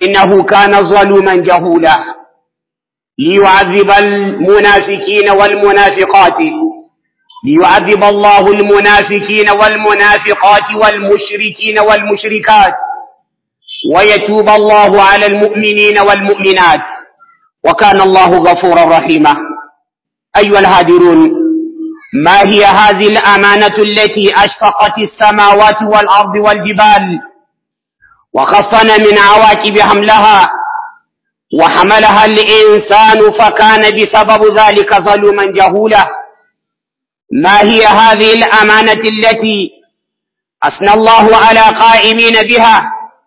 إنه كان ظلوما جهولا ليعذب المنافقين والمنافقات ليعذب الله المنافقين والمنافقات والمشركين والمشركات ويتوب الله على المؤمنين والمؤمنات وكان الله غفورا رحيما أيها الهادرون ما هي هذه الأمانة التي أشفقت السماوات والأرض والجبال وخصنا من عواقب حملها وحملها الإنسان فكان بسبب ذلك ظلوما جهولا ما هي هذه الأمانة التي أثنى الله على قائمين بها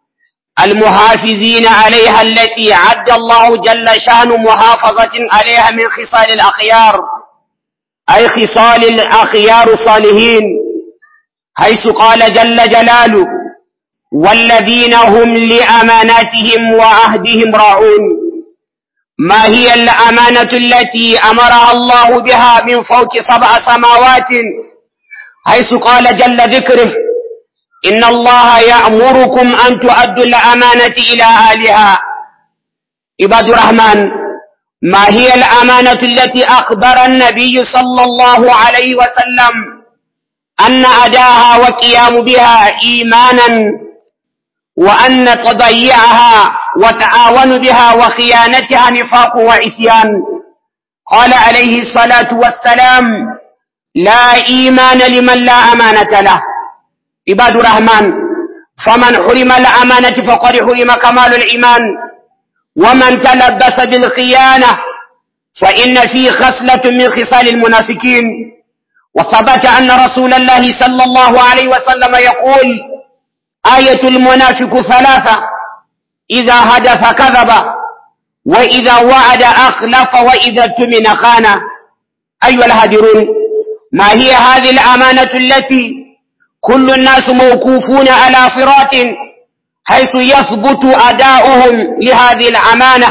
المحافظين عليها التي عد الله جل شأن محافظة عليها من خصال الأخيار أي خصال الأخيار الصالحين حيث قال جل جلاله والذين هم لأماناتهم وعهدهم راعون ما هي الأمانة التي أمرها الله بها من فوق سبع سماوات حيث قال جل ذكره إن الله يأمركم أن تؤدوا الأمانة إلى أهلها عباد الرحمن ما هي الأمانة التي أخبر النبي صلى الله عليه وسلم أن أداها وقيام بها إيمانا وأن تضيعها وتعاون بها وخيانتها نفاق وعصيان قال عليه الصلاة والسلام لا إيمان لمن لا أمانة له عباد الرحمن فمن حرم الأمانة فقد حرم كمال الإيمان ومن تلبس بالخيانة فإن فيه خصلة من خصال المنافقين وثبت أن رسول الله صلى الله عليه وسلم يقول آية المنافق ثلاثة إذا هدف كذب وإذا وعد أخلف وإذا اؤتمن خان أيها الهادرون ما هي هذه الأمانة التي كل الناس موقوفون على صراط حيث يثبت أداؤهم لهذه الأمانة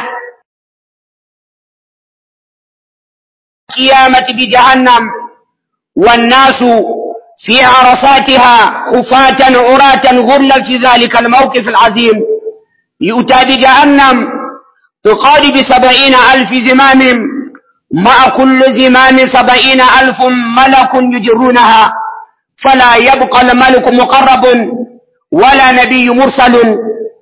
قيامة بجهنم والناس في عرصاتها خفاة عراة غرلا في ذلك الموقف العظيم يؤتى بجهنم تقارب سبعين ألف زمام مع كل زمام سبعين ألف ملك يجرونها فلا يبقى الملك مقرب ولا نبي مرسل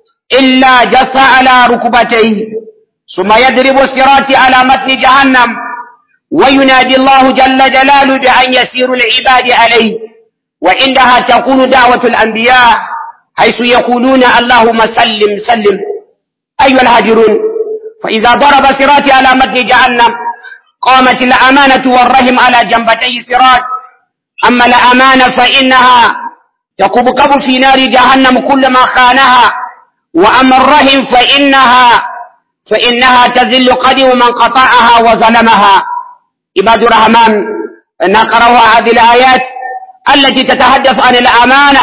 إلا جث على ركبتيه ثم يضرب الصراط على متن جهنم وينادي الله جل جلاله بأن يسير العباد عليه وعندها تكون دعوة الأنبياء حيث يقولون اللهم سلم سلم أيها الهاجرون فإذا ضرب صراط على متن جهنم قامت الأمانة والرحم على جنبتي صراط أما الأمانة فإنها تكبكب في نار جهنم كل ما خانها وأما الرحم فإنها فإنها تذل قدم من قطعها وظلمها عباد الرحمن نقرأ هذه الآيات التي تتحدث عن الأمانة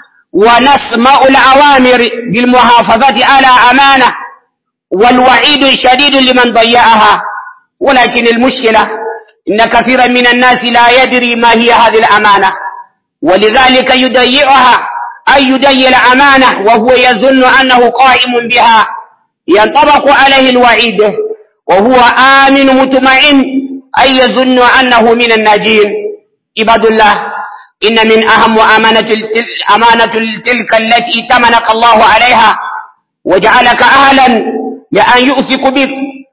ونسمع الأوامر بالمحافظة على أمانة والوعيد شديد لمن ضيعها ولكن المشكلة إن كثيرا من الناس لا يدري ما هي هذه الأمانة ولذلك يضيعها أي يضيع الأمانة وهو يظن أنه قائم بها ينطبق عليه الوعيد وهو آمن مطمئن أي يظن أنه من الناجين عباد الله إن من أهم أمانة أمانة تلك التي تمنك الله عليها وجعلك أهلا لأن يؤثق بك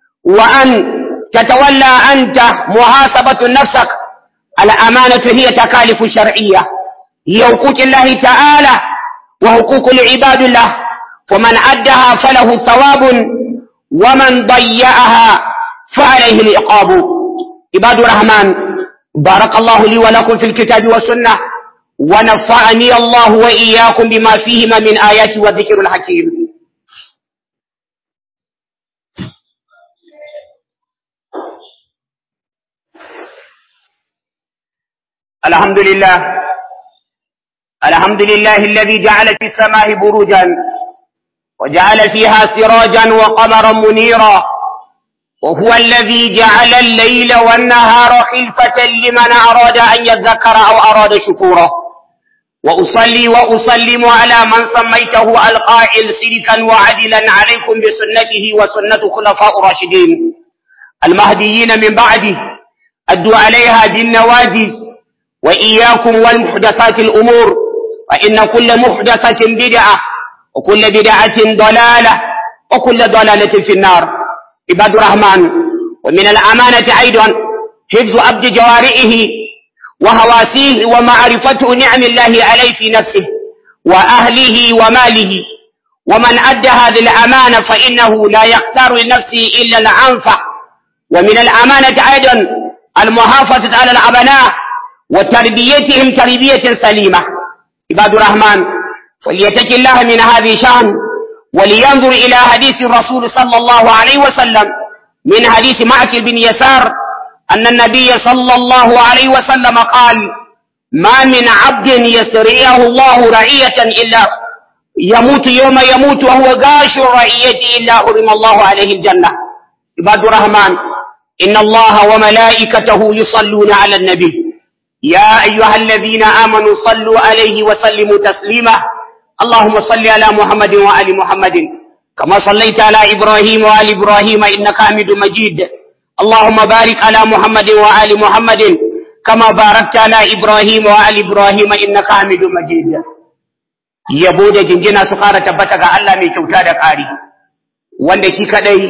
وأن تتولى أنت محاسبة نفسك الأمانة هي تكاليف شرعية هي حقوق الله تعالى وحقوق العباد الله ومن أدها فله ثواب ومن ضيعها فعليه العقاب عباد الرحمن بارك الله لي ولكم في الكتاب والسنة ونفعني الله وإياكم بما فيهما من آيات والذكر الحكيم الحمد لله الحمد لله الذي جعل في السماء بروجا وجعل فيها سراجا وقمرا منيرا وهو الذي جعل الليل والنهار خلفة لمن أراد أن يذكر أو أراد شكورا وأصلي وأسلم على من سميته القائل سلكا وعدلا عليكم بسنته وسنة خلفاء الراشدين المهديين من بعده أدوا عليها بالنواجذ وإياكم والمحدثات الأمور فإن كل محدثة بدعة وكل بدعة ضلالة وكل ضلالة في النار عباد الرحمن ومن الأمانة أيضا حفظ عبد جوارئه وهواسيه ومعرفته نعم الله عليه في نفسه وأهله وماله ومن أدى هذه الأمانة فإنه لا يختار لنفسه إلا الأنفع ومن الأمانة أيضا المحافظة على الأبناء وتربيتهم تربية سليمة عباد الرحمن فليتك الله من هذه شأن ولينظر إلى حديث الرسول صلى الله عليه وسلم من حديث معك بن يسار أن النبي صلى الله عليه وسلم قال ما من عبد يسريه الله رعية إلا يموت يوم يموت وهو غاش الرعية إلا حرم الله عليه الجنة عباد الرحمن إن الله وملائكته يصلون على النبي يا أيها الذين آمنوا صلوا عليه وسلموا تسليما اللهم صل على محمد وآل محمد كما صليت على إبراهيم وآل إبراهيم إنك حميد مجيد اللهم بارك على محمد وآل محمد كما باركت على إبراهيم وآل إبراهيم إنك حميد مجيد yabo da jinjina su ƙara tabbata ga Allah mai kyauta da ƙari wanda shi kadai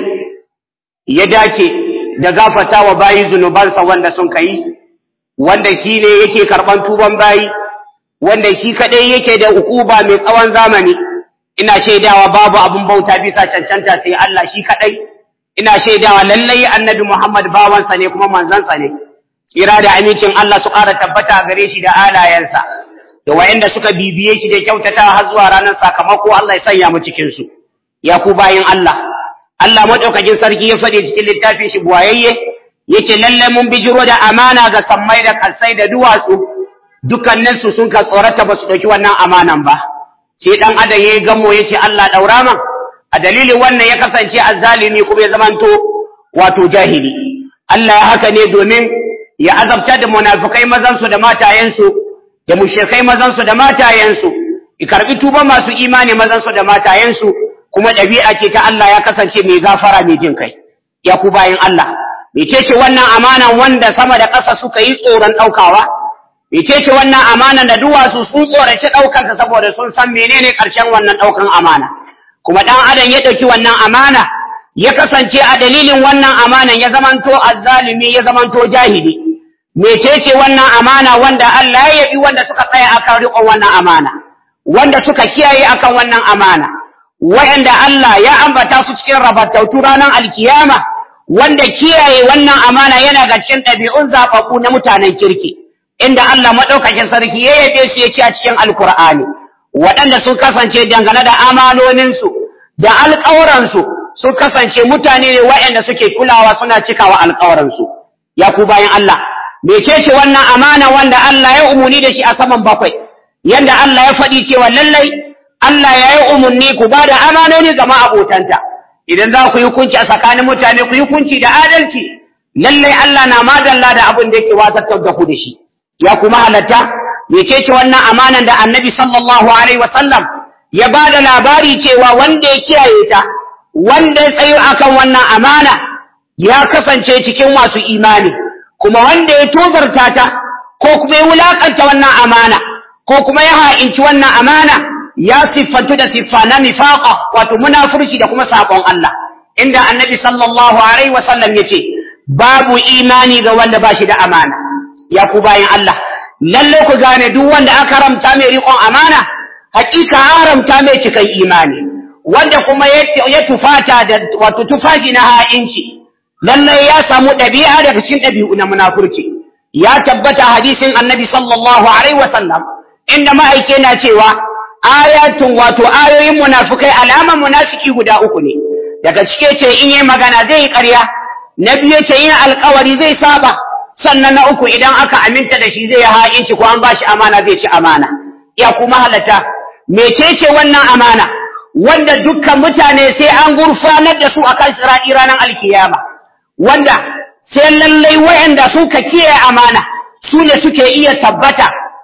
ya dace da gafata wa bayi zunubansa wanda sun kai wanda shi ne yake karɓan tuban bayi wanda shi kadai yake da ukuba mai tsawon zamani ina shaidawa babu abin bauta bisa cancanta sai Allah shi kadai ina shaidawa lallai annabi Muhammad bawansa ne kuma manzansa ne kira da amincin Allah su ƙara tabbata gare shi da alayensa da wayanda suka bibiye shi da kyautata har zuwa ranar sakamako Allah ya sanya mu cikin su ya ku bayin Allah Allah madaukakin sarki ya faɗi cikin littafin shi buwayayye yace lalle mun bijiro da amana ga sammai da kalsai da duwatsu dukkanin su sun ka tsorata ba su ɗauki wannan amanan ba sai dan adam yayi gamo yace Allah daura man a dalilin wannan ya kasance azzalimi kuma ya zamanto wato jahili Allah ya haka ne domin ya azabta da munafikai mazan su da matayen su da mushrikai mazan su da matayen su ya karbi tuba masu imani mazan su da matayen su kuma ɗabi'a ce ta Allah ya kasance mai gafara mai jin kai ya ku bayin Allah mecece wannan amanan wanda sama da ƙasa suka yi tsoron ɗaukawa mecece wannan amanan da duwatsu sun tsoraci ɗaukarsa saboda sun san menene ƙarshen wannan ɗaukan amana kuma ɗan adam ya ɗauki wannan amana ya kasance a dalilin wannan amanan ya zamanto azzalumi ya zamanto jahili mecece wannan amana wanda Allah ya yabi wanda suka tsaya akan riƙon wannan amana wanda suka kiyaye akan wannan amana wa'anda Allah ya ambata su cikin rabattautu ranar alkiyama wanda kiyaye wannan amana yana ga cikin ɗabi'un zaɓaɓɓu na mutanen kirki inda Allah maɗaukakin sarki ya yabe su ya ce a cikin alkur'ani waɗanda sun kasance dangane da amanoninsu da alƙawuransu sun kasance mutane ne waɗanda suke kulawa suna cikawa alƙawuransu ya ku bayan Allah mecece wannan amana wanda Allah ya umuni da shi a saman bakwai yanda Allah ya faɗi cewa lallai Allah ya yi umarni ku ba da amanoni ga ma'abotanta idan za ku yi hukunci a tsakanin mutane ku yi hukunci da adalci lallai Allah na madalla da abin da yake watattar da ku da shi ya kuma halatta mecece wannan amanan da annabi sallallahu alaihi wasallam ya ba da labari cewa wanda ya kiyaye ta wanda ya tsayo akan wannan amana ya kasance cikin masu imani kuma wanda ya tozarta ta ko kuma ya wulakanta wannan amana ko kuma ya ha'inci wannan amana ya siffantu da siffa na nifaqa wato munafurci da kuma sabon Allah inda annabi sallallahu alaihi wasallam yace babu imani ga wanda ba shi da amana ya ku bayan Allah lalle ku gane duk wanda aka haramta mai riƙon amana hakika haramta mai cikan imani wanda kuma ya tufata da wato tufafi na ha'inci lalle ya samu ɗabi'a daga cikin ɗabi'u na munafurci ya tabbata hadisin annabi sallallahu alaihi wasallam inda ma'aike na cewa ayatun wato ayoyin munafukai alaman munafiki guda uku ne daga cike ce in yi magana zai yi ƙarya na biyu ce yin alkawari zai saba sannan na uku idan aka aminta da shi zai ha'in shi ko an bashi amana zai ci amana ya kuma halatta mecece wannan amana wanda dukkan mutane sai an gurfanar da su akan sira'i ranar alkiyama wanda sai lallai wayanda suka kiyaye amana su ne suke iya tabbata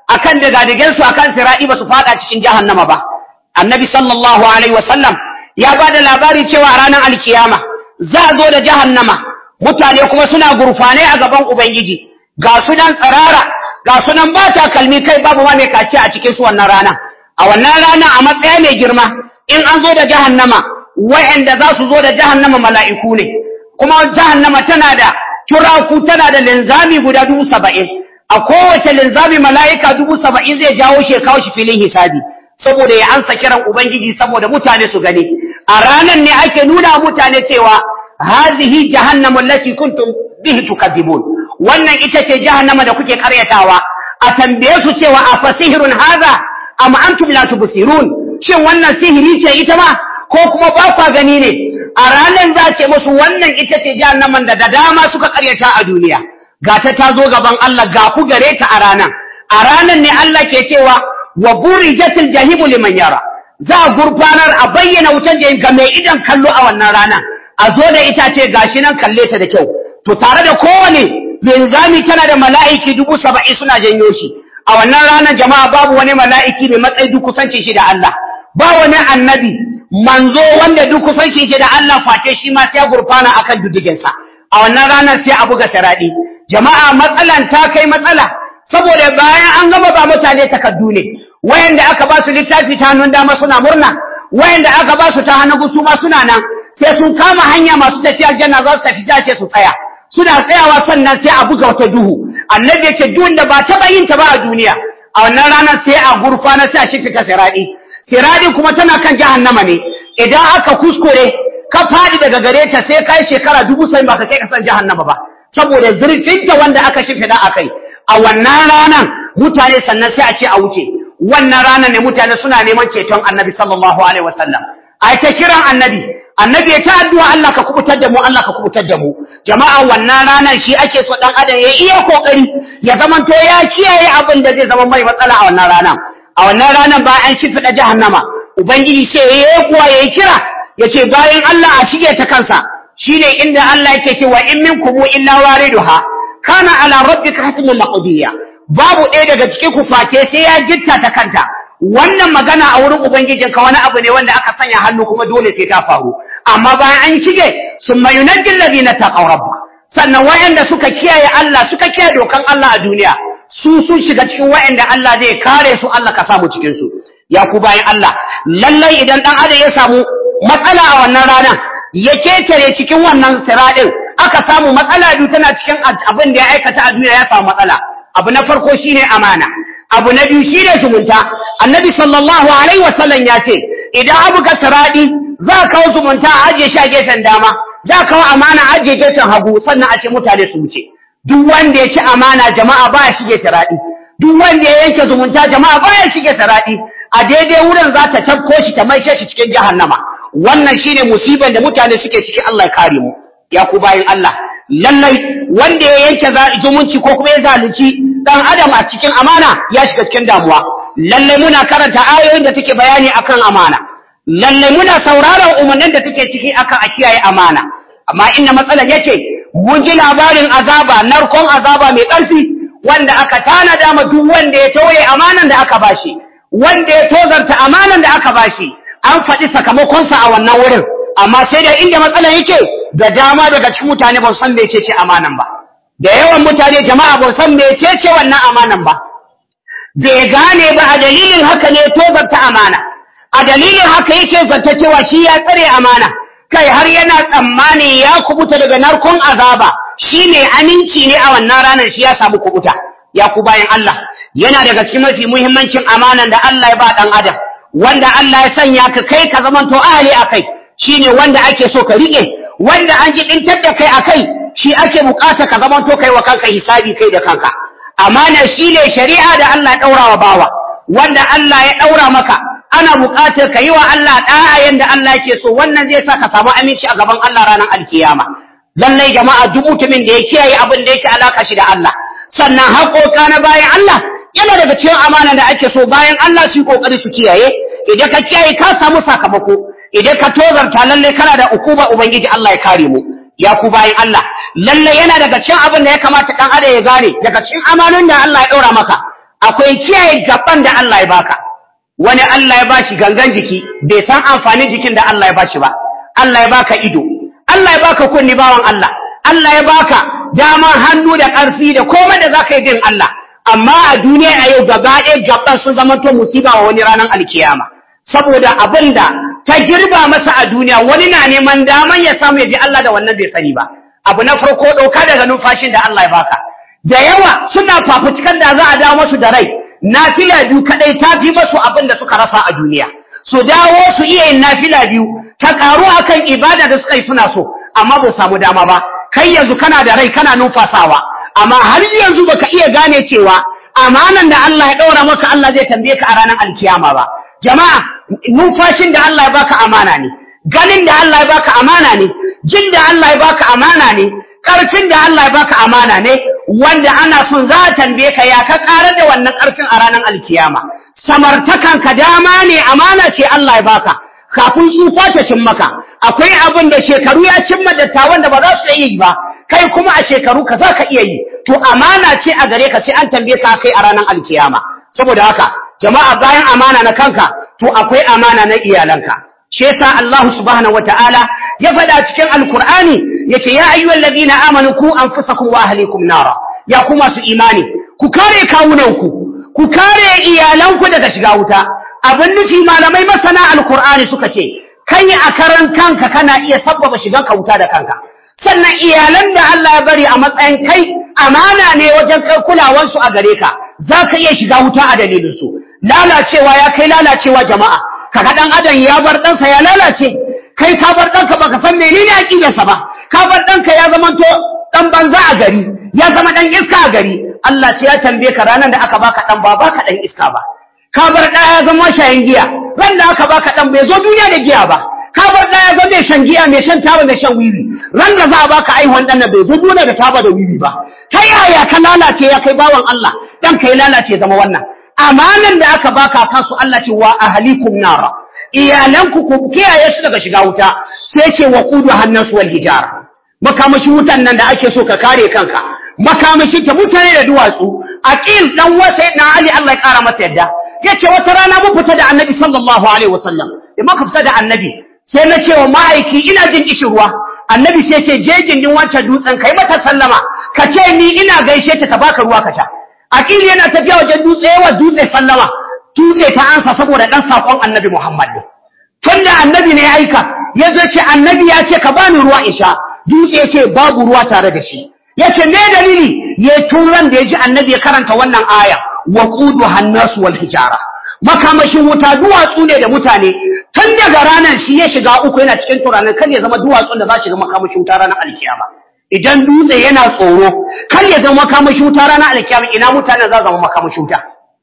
akan digadigen su akan sira'i ba su fada cikin jahannama ba annabi sallallahu alaihi wasallam ya ba da labari cewa ranar alkiyama za a zo da jahannama mutane kuma suna gurfane a gaban ubangiji ga su nan tsirara ga su nan ba takalmi kai babu ma mai kaci a cikin su wannan rana a wannan rana a matsaya mai girma in an zo da jahannama wa'anda za su zo da jahannama mala'iku ne kuma jahannama tana da turaku tana da linzami guda dubu saba'in a kowace linzami mala'ika dubu saba'in zai jawo shi kawo shi filin hisabi saboda ya ansa kiran ubangiji saboda mutane su gani a ranar ne ake nuna mutane cewa hazihi jahannamu allati kuntum bihi tukadzibun wannan ita ce jahannama da kuke karyatawa a tambaye su cewa a fasihirun haza am antum la tubsirun shin wannan sihiri ce ita ma ko kuma ba kwa gani ne a ranar za ce musu wannan ita ce jahannaman da da dama suka karyata a duniya ga ta ta zo gaban Allah ga ku gare ta a ranar a ranar ne Allah ke cewa wa burijatil jahimu liman yara za a gurfanar a bayyana wutan jahim ga mai idan kallo a wannan rana a zo da itace gashi nan kalle ta da kyau to tare da kowane linzami tana da mala'iki dubu saba'in suna janyo shi a wannan ranar jama'a babu wani mala'iki mai matsayi duk kusancin shi da Allah ba wani annabi manzo wanda duk kusancin shi da Allah face shi ma sai gurfana akan dudiginsa a wannan ranar sai a buga taraɗi jama'a matsalan ta kai matsala saboda bayan an gama ba mutane takardu ne wayanda aka ba su littafi ta hannun dama suna murna wayanda aka ba su ta hannun su ma suna nan sai sun kama hanya masu tafiya aljanna za su tafi jace su tsaya suna tsayawa sannan sai a buga wata duhu annabi yake duhun da ba taɓa yin ta ba a duniya a wannan ranar sai a gurfana sai a shifta siradi siradi kuma tana kan jahannama ne idan aka kuskure ka faɗi daga gare ta sai kai shekara dubu sai ba ka kai kasan jahannama ba saboda zurfinta wanda aka shimfiɗa a kai a wannan ranar mutane sannan sai a ce a wuce wannan ranar ne mutane suna neman ceton annabi sallallahu alaihi wasallam a ta kiran annabi annabi ya ta addu'a Allah ka kubutar da mu Allah ka kubutar da mu jama'a wannan ranar shi ake so dan adam ya iya kokari ya zamanto ya kiyaye abin da zai zama mai matsala a wannan ranar a wannan ranar ba an shimfiɗa jahannama ubangiji ce yayi kuwa yayi kira yace bayan Allah a shige ta kansa shine inda Allah yake cewa in minkum illa wariduha kana ala rabbika hasbun maqdiya babu ɗaya daga cikin ku face sai ya jitta ta kanta wannan magana a wurin ubangijinka wani abu ne wanda aka sanya hannu kuma dole sai ta faru amma bayan an shige summa yunajjil ladina taqaw rabba sannan wayanda suka kiyaye Allah suka kiyaye dokan Allah a duniya su sun shiga cikin wayanda Allah zai kare su Allah ka samu cikin su ya ku bayan Allah lallai idan dan adam ya samu matsala a wannan ranar ya ketare cikin wannan siradin aka samu matsala biyu tana cikin abin da ya aikata a duniya ya samu matsala abu na farko shine amana abu na biyu shine zumunta annabi sallallahu alaihi wasallam ya ce idan abu ka siradi za ka kawo zumunta a ajiye shi a gefen dama za ka kawo amana a ajiye gefen hagu sannan a ce mutane su wuce duk wanda ya ci amana jama'a ba ya shige siradi duk wanda ya yanke zumunta jama'a ba ya shige siradi a daidai wurin za ta tabko shi ta maishe shi cikin jahannama wannan shine musibar da mutane suke ciki Allah ya kare mu ya ku bayin Allah lallai wanda ya yanke zumunci ko kuma ya zalunci dan adam a cikin amana ya shiga cikin damuwa lallai muna karanta ayoyin da take bayani akan amana lallai muna sauraron umarnin da take ciki akan a kiyaye amana amma inda matsalar yake mun ji labarin azaba narkon azaba mai ƙarfi wanda aka tanada ma duk wanda ya tauye amanan da aka bashi wanda ya tozarta amanan da aka bashi an faɗi sakamakonsa a wannan wurin amma sai da inda matsalar yake da dama daga cikin mutane ba san mecece amanan ba da yawan mutane jama'a ba san mecece wannan amanan ba bai gane ba a dalilin haka ne tozarta amana a dalilin haka yake zata cewa shi ya tsare amana kai har yana tsammani ya kubuta daga narkon azaba shi ne aminci ne a wannan ranar shi ya samu kubuta ya ku bayan Allah yana daga cikin mafi muhimmancin amanan da Allah ya ba dan adam wanda Allah ya sanya ka kai ka zamanto ahli akai shine wanda ake so ka rike wanda an ji dintar da kai akai shi ake bukata ka zamanto kai wa kanka hisabi kai da kanka amana shine shari'a da Allah ya daura wa bawa wanda Allah ya daura maka ana bukatar ka yi wa Allah da'a yanda Allah yake so wannan zai sa ka samu aminci a gaban Allah ranar alkiyama lallai jama'a duk mutumin da ya kiyaye abin da yake alaka shi da Allah sannan haƙoƙa na bayan Allah yana daga cikin amana da ake so bayan Allah su kokari su kiyaye idan ka kiyaye ka samu sakamako idan ka tozarta lalle kana da ukuba ubangiji Allah ya kare mu ya ku bayan Allah lalle yana daga cikin abin da ya kamata dan adam ya gane daga cikin amanon da Allah ya daura maka akwai kiyaye gaban da Allah ya baka wani Allah ya bashi gangan jiki bai san amfanin jikin da Allah ya bashi ba Allah ya baka ido Allah ya baka kunni bawan Allah Allah ya baka daman hannu da ƙarfi da komai da zaka yi bin Allah amma a duniya a yau gaba ɗaya gaban sun zama to musiba wa wani ranar alkiyama saboda abin da ta girba masa a duniya wani na neman daman ya samu ya ji Allah da wannan bai sani ba abu na farko ɗauka daga numfashin da Allah ya baka da yawa suna fafutukar da za a dawo masu da rai nafila biyu kadai ta fi masu abin da suka rasa a duniya su dawo su iya yin nafila biyu ta karu akan ibada da suka yi suna so amma ba samu dama ba kai yanzu kana da rai kana numfasawa amma har yanzu baka iya gane cewa amanan da Allah ya ɗaura maka Allah zai tambaye ka a ranar alkiyama ba jama'a numfashin da Allah ya baka amana ne ganin da Allah ya baka amana ne jin da Allah ya baka amana ne ƙarfin da Allah ya baka amana ne wanda ana son za a tambaye ka ya ka ƙarar da wannan ƙarfin a ranar alkiyama samartakan ka dama ne amana ce Allah ya baka kafin tsufa ta cin maka akwai abin da shekaru ya cimma dattawan da ba za su iya yi ba kai kuma a shekaru ka za ka iya yi to amana ce a gare ka sai an tambaye ka kai a ranar alkiyama saboda haka jama'a bayan amana na kanka to akwai amana na iyalanka shi yasa Allah subhanahu wataala ya faɗa cikin alkur'ani yace ya ayyuhal ladina amanu ku anfusakum wa ahlikum nara ya ku masu imani ku kare kawunanku ku kare iyalanku daga shiga wuta abin nufi malamai masana alkur'ani suka ce kai a karan kanka kana iya sabbaba shigan ka wuta da kanka sannan iyalan da Allah ya bari a matsayin kai amana ne wajen kai kulawansu a gare ka za ka iya shiga wuta a dalilinsu lalacewa ya kai lalacewa jama'a kaga dan adam ya bar ɗansa ya lalace kai ka bar ɗanka baka san menene aqidarsa ba ka bar ɗanka ya zama to dan banza a gari ya zama dan iska a gari Allah ce ya tambaye ka ranar da aka baka dan ba baka dan iska ba ka bar ɗa ya zama shayin giya ran da aka baka dan bai zo duniya da giya ba ka bar ɗa ya zama mai shan giya mai shan taba mai shan wiwi ran da za a baka aihuwan ɗan bai zo duniya da taba da wiwi ba ta yaya ka lalace ya kai bawan Allah dan kai lalace zama wannan amanan da aka baka kansu Allah ce wa ahlikum nara iyalanku ku kiyaye su daga shiga wuta sai ce wa qudu hannasu wal hijara makamashin wutan nan da ake so ka kare kanka makamashi ta mutane da duwatsu aqil dan wasa na ali Allah ya kara masa yadda yace wata rana mun fita da annabi sallallahu alaihi wasallam da muka fita da annabi sai na ce wa ma'aiki ina jin kishin ruwa annabi sai ce je gindin wancan dutsen kai mata sallama ka ce ni ina gaishe ta ta baka ruwa ka sha aqil yana tafiya wajen dutse wa dutse sallama dutse ta ansa saboda dan sakon annabi Muhammad ne tunda annabi ne ya aika yazo ce annabi ya ce ka bani ruwa isha dutse ce babu ruwa tare da shi yace me dalili ya turan da ya ji annabi ya karanta wannan aya wa qudu hannasu wal hijara makamashin wuta duwatsu ne da mutane tun daga ranar shi ya shiga uku yana cikin turanin kan ya zama duwatsun da za shiga makamashin wuta ranar alkiyama idan dutse yana tsoro kan ya zama makamashin wuta ranar alkiyama ina mutane za zama makamashin wuta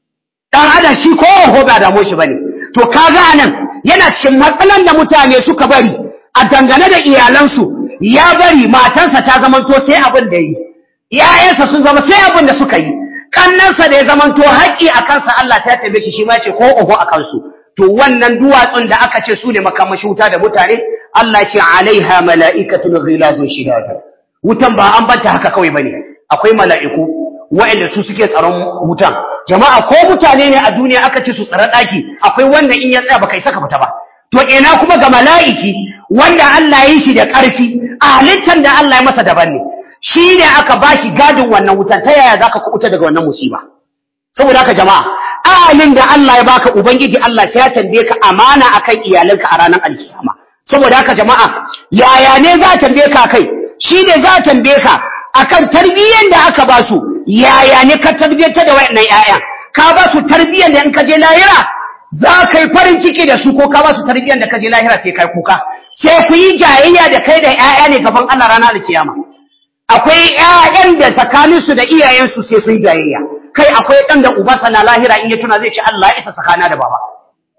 dan adam shi ko ho ba da shi bane to kaga anan yana cikin matsalan da mutane suka bari a dangane da iyalansu ya bari matansa ta zamanto sai abin da yi ‘ya'yansa sun zama sai abin da suka yi kannansa da ya zamanto haƙƙi a kansa Allah ta tabe shi shi ma ce ko oho a kansu to wannan duwatsun da aka ce su ne makamashi wuta da mutane Allah ce alaiha mala'ikatun ghilazun shidadu wutan ba an banta haka kawai bane akwai mala'iku waɗanda su suke tsaron wutan jama'a ko mutane ne a duniya aka ce su tsara ɗaki akwai wannan in ya tsaya baka isa ka fita ba to ina kuma ga mala'iki wanda Allah ya yi shi da ƙarfi a halittar da Allah ya masa daban ne shi ne aka ba shi gadin wannan wutan ta yaya za ka kuɓuta daga wannan musiba saboda haka jama'a ahalin da Allah ya baka ubangiji Allah sai ya tambaye ka amana akan iyalanka a ranar alkiyama saboda haka jama'a yaya ne za a tambaye ka kai shi ne za a tambaye ka akan tarbiyyar da aka ba su yaya ne ka tarbiyyar da wayannan 'ya'yan ka ba su tarbiyyar da in ka je lahira za ka yi farin ciki da su ko ka ba su tarbiyyar da ka je lahira sai kai kuka sai ku yi jayayya da kai da 'ya'ya ne gaban Allah rana da kiyama akwai 'ya'yan da tsakaninsu da iyayensu sai sun jayayya kai akwai ɗan da ubansa na lahira in ya tuna zai ce Allah ya isa tsakana da baba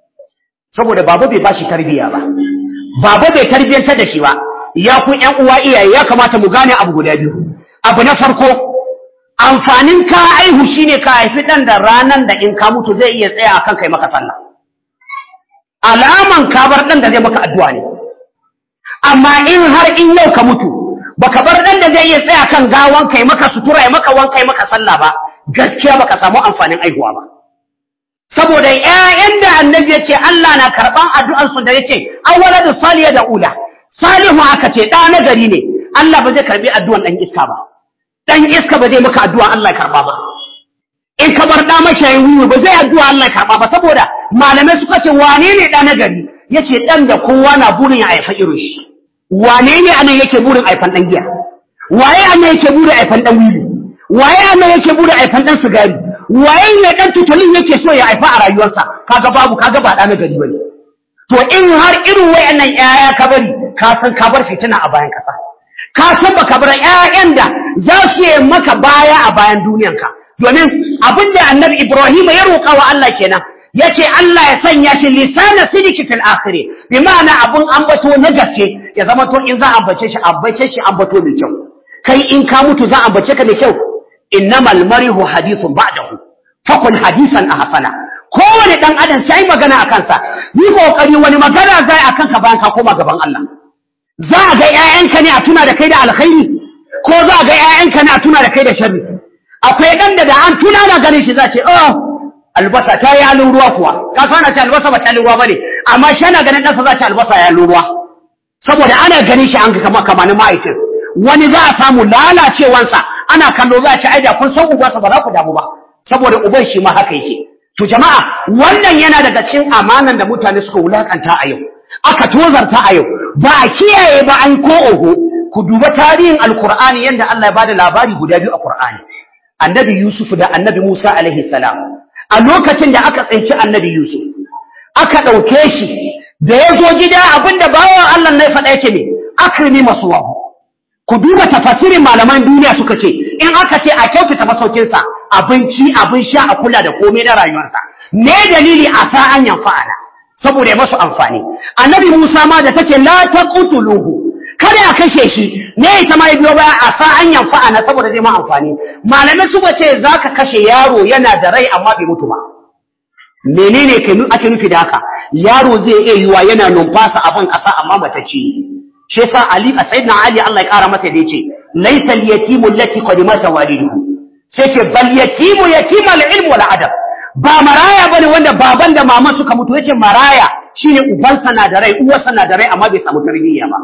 saboda baba bai bashi tarbiyya ba baba bai tarbiyyantar da shi ba ya ku ƴan uwa iyaye ya kamata mu gane abu guda biyu abu na farko amfanin ka aihu shine ka haifi ɗan da ranan da in ka mutu zai iya tsaya akan kai maka sallah alaman ka bar ɗan da zai maka addu'a ne amma in har in yau ka mutu baka bar ɗan da zai iya tsaya kan gawan kai maka sutura ya maka wanka maka sallah ba gaskiya baka samu amfanin aihuwa ba saboda ƴaƴan da annabi ya ce Allah na karɓan addu'ansu da yake awwaladu saliya da ula salihu aka ce ɗa na gari ne Allah ba zai karɓi addu'an ɗan iska ba ɗan iska ba zai maka addu'a Allah ya karɓa ba in ka bar ɗa mashayin wiwi ba zai addu'a Allah ya karɓa ba saboda malamai suka ce wane ne ɗa na gari ya ce ɗan da kowa na burin ya haifa irin shi wane ne anan yake burin haifan ɗan giya waye anan yake burin haifan ɗan wiwi waye anan yake burin haifan ɗan sigari waye ne ɗan tutulin yake so ya haifa a rayuwarsa kaga babu kaga ba ɗa na gari bane to in har irin wayannan ƴaƴa ka bari ka san ka bar fitina a bayan kasa ka san baka bar ƴaƴan da za su yi maka baya a bayan duniyanka domin abin da annabi Ibrahim ya roƙa wa Allah kenan yace Allah ya sanya shi lisana sidiki fil akhirih bi ma'ana abun ambato na gaske ya zama to in za a ambace shi ambace shi ambato mai kyau kai in ka mutu za a ambace ka mai kyau innamal marihu hadithun ba'dahu fakun hadisan ahsana kowane dan adam sai magana a kansa yi kokari wani magana zai a kanka bayan ka koma gaban Allah za a ga ƴaƴanka ne a tuna da kai da alkhairi ko za a ga ƴaƴanka ne a tuna da kai da sharri akwai dan da da an tuna na ganin shi za ce oh albasa ta yi halin ruwa kuwa ka sana ce albasa ba ta halin ruwa bane amma shi ana ganin ɗansa za ce albasa ya halin ruwa saboda ana ganin shi an ga kama kamanin ma'aikin wani za a samu lalacewansa ana kallo za a ce ai da kun san ubansa ba za ku damu ba saboda uban shi ma haka yake to jama'a wannan yana daga cikin amanan da mutane suka wulakanta a yau aka tozarta a yau ba a kiyaye ba an ko oho ku duba tarihin alkur'ani yadda Allah ya bada labari guda biyu a Qur'ani annabi Yusuf da annabi Musa alaihi salam a lokacin da aka tsinci annabi Yusuf aka ɗauke shi da ya zo gida abinda bawan Allah na faɗa yake ne akrimi masuwahu ku duba tafasirin malaman duniya suka ce in aka ce a kyautata masaukinsa abinci abin sha a kula da komai na rayuwarsa ne dalili a sa an yamfa'ana saboda ya masu amfani annabi Musa ma da take la taqtuluhu kada a kashe shi ne ita ma ya biyo baya a sa an yamfa'ana saboda zai ma amfani malamai suka ce zaka kashe yaro yana da rai amma bai mutu ba menene ke ake nufi da haka yaro zai iya yiwa yana numfasa a ban kasa amma mace ce shi yasa Ali a sayyidina Ali Allah ya kara masa da yace laysa al-yatimu allati qad mata waliduhu sai ce bal yatimu yatima al-ilm wal adab ba maraya bane wanda baban da maman suka mutu yace maraya shine ubansa na da rai uwarsa na da rai amma bai samu tarbiyya ba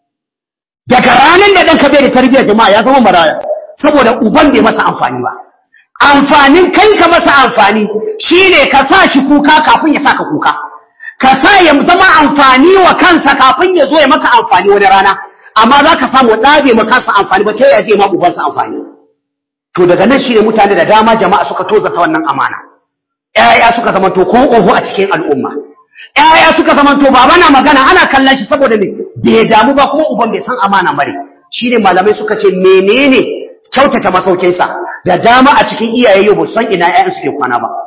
daga ranar da ɗanka bai da tarbiyya jama'a ya zama maraya saboda uban bai masa amfani ba amfanin kai ka masa amfani shine ka sa shi kuka kafin ya saka kuka ka sa ya zama amfani wa kansa kafin ya zo ya maka amfani wani rana amma za ka samu ɗa bai maka kansa amfani ba ta ya zai ma ubansa amfani to daga nan shine mutane da dama jama'a suka tozata wannan amana ƴaƴa suka zama to ko oho a cikin al'umma ƴaƴa suka zama to baba na magana ana kallon shi saboda ne bai damu ba kuma uban bai san amana bare shine malamai suka ce menene kyautata masaukinsa da dama a cikin iyaye yau ba san ina ƴaƴan suke kwana ba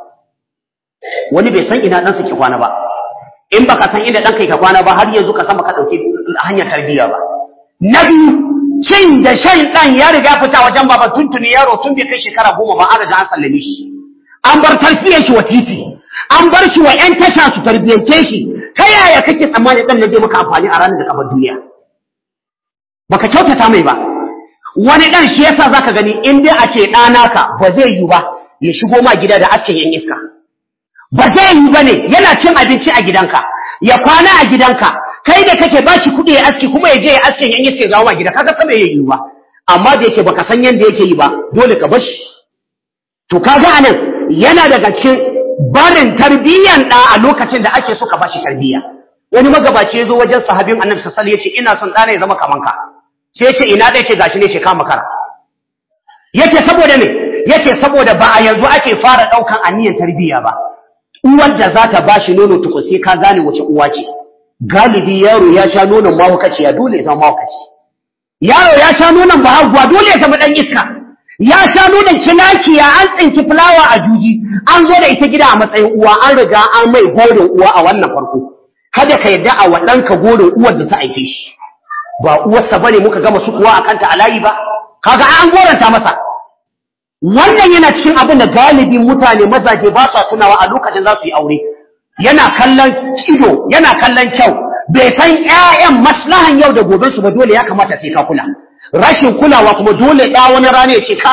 wani bai san ina ɗan suke kwana ba in baka san inda ɗanka ka kwana ba har yanzu ka san baka ɗauki hanyar tarbiyya ba na biyu cin da shan ɗan ya riga fita wajen baba tuntuni yaro tun bai kai shekara goma ba an riga an sallame shi an bar tarbiyyar shi wa titi an bar shi wa ƴan tasha su tarbiyyance shi ta yaya kake tsammani ɗan na zai maka amfani a ranar da ka bar duniya baka kyautata mai ba wani ɗan shi yasa zaka gani in dai a ce ɗanaka ba zai yi ba ya shigo ma gida da askin yan iska ba zai yi ba ne yana cin abinci a gidanka ya kwana a gidanka kai da kake ba shi kuɗi ya aski kuma ya je ya aske yan iska ya zawo ma gida kaga sama ya yi ba amma da yake baka san yanda yake yi ba dole ka bar shi to kaga anan yana daga cikin barin tarbiyyan ɗa a lokacin da ake so ka bashi tarbiyya wani magabaci ya zo wajen sahabin annabi sallallahu alaihi wasallam ya ce ina son ɗana ya zama kaman ka sai ya ce ina ɗaya ce gashi ne ce kama kara yace saboda me yace saboda ba a yanzu ake fara ɗaukan aniyan tarbiyya ba uwar da za ta bashi nono tukun sai ka gane wace uwa ce galibi yaro ya sha nonon mahaukaci ya dole ya zama mahaukaci yaro ya sha nonon bahaguwa dole ya zama ɗan iska ya sha nonon kilakiya an tsinci fulawa a juji an zo da ita gida a matsayin uwa an riga an mai gorin uwa a wannan farko kada ka yarda a waɗanka gorin uwar da ta haife shi ba uwarsa bane muka gama su kuwa a kanta a layi ba kaga an goranta masa wannan yana cikin abin da galibin mutane mazaje ba sa tunawa a lokacin za su yi aure yana kallon ido yana kallon kyau bai san ƴaƴan maslahan yau da gobe su ba dole ya kamata sai ka kula rashin kulawa kuma dole ɗa wani rana ya ce kai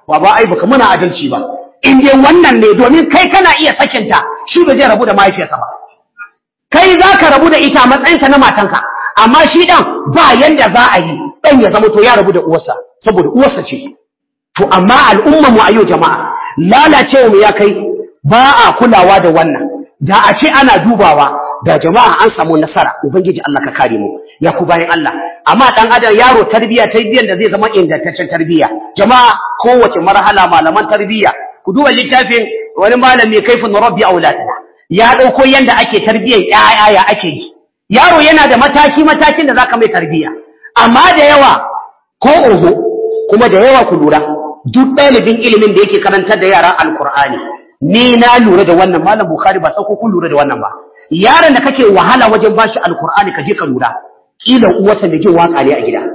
baba ai baka muna adalci ba in dai wannan ne domin kai kana iya sakinta shi ba zai rabu da mahaifiyarsa ba kai za ka rabu da ita a matsayinta na matanka amma shi ɗan ba yanda za a yi ɗan ya zama to ya rabu da uwarsa saboda uwarsa ce to amma al'umma mu a yau jama'a lalacewa mu ya kai ba a kulawa da wannan da a ce ana dubawa da jama'a an samu nasara ubangiji Allah ka kare mu ya ku bayan Allah amma dan adam yaro tarbiya tarbiyyar da zai zama ingantaccen tarbiya jama'a kowace marhala malaman tarbiya ku duba littafin wani malami kaifin rabbi auladina ya dauko yanda ake tarbiyyar yaya ya ake yi yaro yana da mataki matakin da zaka mai tarbiya amma da yawa ko oho kuma da yawa ku lura duk ɗalibin ilimin da yake karantar da yara alkur'ani ni na lura da wannan malam bukhari ba sauko kun lura da wannan ba yaron da kake wahala wajen bashi alkur'ani ka je ka lura kila uwarsa da jin waka ne a gida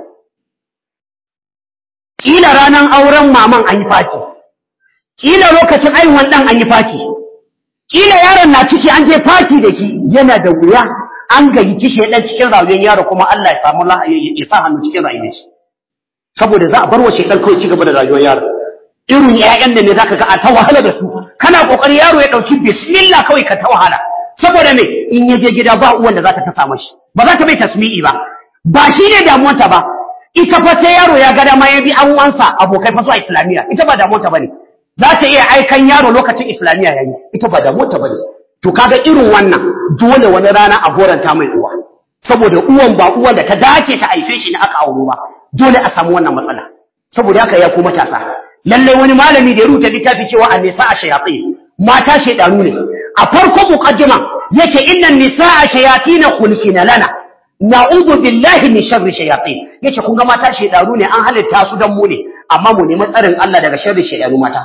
kila ranar auren maman an yi fati kila lokacin aihuwan dan an yi fati kila yaron na ciki an je fati da shi yana da wuya an gayi kishi dan cikin rayuwar yaro kuma Allah ya samu ya sa hannu cikin rayuwar shi saboda za a bar wa shekar kawai ci gaba da rayuwar yaro irin ƴaƴan da ne zaka ga a ta wahala da su kana kokari yaro ya dauki bismillah kawai ka ta wahala saboda me in ya je gida ba uwan da za ta tasa mashi ba za ta bai tasmi'i ba ba shi ne damuwarta ba ita fa sai yaro ya ga dama ya bi an uwansa abokai fa zuwa islamiyya ita ba damuwarta bane za ta iya aikan yaro lokacin islamiyya yayi ita ba damuwarta bane to kaga irin wannan dole wani rana a goranta mai uwa saboda uwan ba uwan da ta dace ta haife shi ne aka auro ba dole a samu wannan matsala saboda haka ya ku matasa lallai wani malami da ya rubuta littafi cewa an nisa a shayatsi mata shaidanu ne a farkon muqaddima yake innan nisaa shayatin khulqina lana na'udhu billahi min sharri shayatin yace kun ga mata shaidanu ne an halitta su dan mu ne amma mu nemi tsarin Allah daga sharri shaidanu mata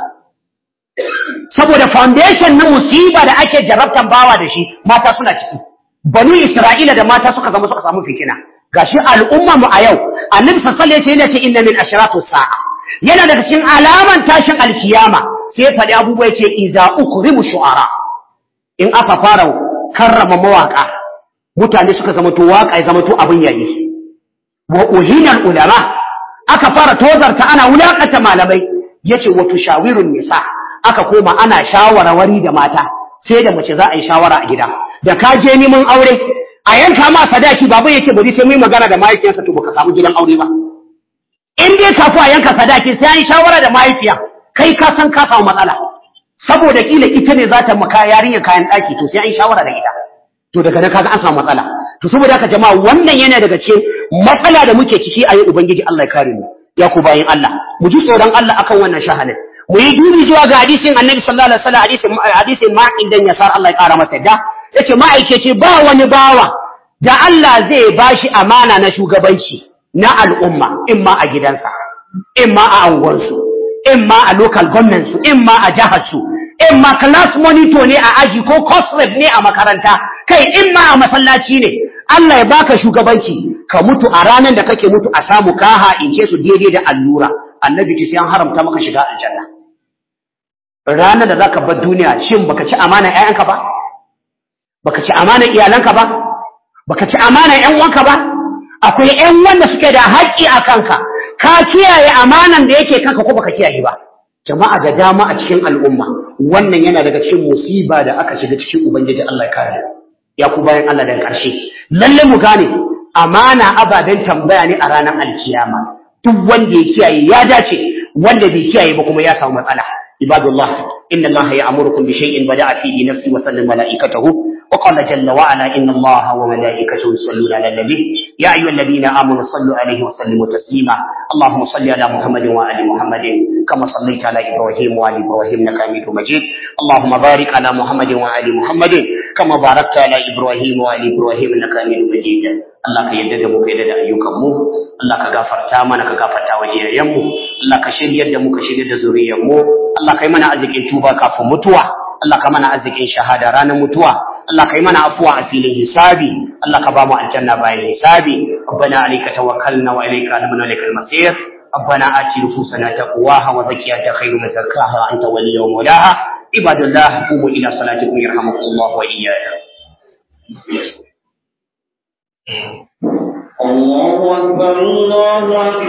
saboda foundation na musiba da ake jarabtan bawa da shi mata suna ciki banu Isra'ila da mata suka zama suka samu fitina gashi al'umma mu a yau annabi sallallahu alaihi wasallam yace inna min ashratu sa'a yana daga cikin alaman tashin alkiyama sai faɗi abubuwa yace iza ukrimu shu'ara in aka fara karrama mawaka mutane suka zama to waka ya zama to abin yayi wa uhinal ulama aka fara tozarta ana wulakanta malamai yace wa tushawirun nisa aka koma ana shawarwari da mata sai da mace za a yi shawara a gida da ka je neman aure a yanka ma sadaki baba yake bari sai mu magana da mahaifiyarsa to baka samu gidan aure ba in dai kafu a yanka sadaki sai an yi shawara da mahaifiya kai ka san ka samu matsala saboda kila ita ne za ta maka yarinya kayan ɗaki to sai an yi shawara da ita to daga nan kaga an samu matsala to saboda haka jama'a wannan yana daga cikin matsala da muke ciki a yi ubangiji Allah ya kare mu ya ku bayin Allah mu ji tsoron Allah akan wannan shahalin mu yi dubi zuwa ga hadisin annabi sallallahu alaihi wasallam hadisin hadisin ma'in dan yasar Allah ya kara masa da yace ma'aikaci ba wani bawa da Allah zai bashi amana na shugabanci na al'umma in ma a gidansa in ma a anguwansu in ma a local government su in ma a jihar su in ma class monitor ne a aji ko course rep ne a makaranta kai in ma a masallaci ne Allah ya baka shugabanci ka mutu a ranar da kake mutu a samu kaha in ce su daidai da allura annabi ce sai an haramta maka shiga aljanna ranar da zaka bar duniya shin baka ci amana ƴaƴanka ba baka ci amana iyalanka ba baka ci amana ƴan uwanka ba akwai ƴan wanda suke da haƙƙi a kanka ka kiyaye amanan da yake kanka ko baka kiyaye ba jama'a da dama a cikin al'umma wannan yana daga cikin musiba da aka shiga cikin ubangiji Allah ya kare ya ku bayan Allah da ƙarshe lalle mu gane amana ababen tambaya ne a ranar alkiyama duk wanda ya kiyaye ya dace wanda bai kiyaye ba kuma ya samu matsala ibadullah inna Allah ya'murukum bi shay'in bada'a fihi nafsi wa sallam malaikatahu وقال جل وعلا إن الله وملائكته يصلون على النبي يا أيها الذين آمنوا صلوا عليه وسلموا تسليما اللهم صل على محمد وآل محمد كما صليت على إبراهيم وآل إبراهيم إنك حميد مجيد اللهم بارك على محمد وآل محمد كما باركت على إبراهيم وآل إبراهيم إنك حميد مجيد Allah ka yadda da mu ka yadda da ayyukanmu Allah ka gafarta mana ka gafarta wa iyayenmu Allah ka shiryar da mu ka shiryar da zuriyarmu Allah ka yi mana arzikin tuba kafin mutuwa Allah ka mana arzikin shahada ranar mutuwa Allah ka yi mana afuwa a filin hisabi Allah ka ba mu aljanna bayan hisabi ربنا عليك توكلنا وإليك أنبنا إليك المصير ربنا آت نفوسنا تقواها وزكيها خير من زكاها أنت ولي ومولاها عباد الله قوموا إلى صلاتكم يرحمكم الله وإياكم الله أكبر الله أكبر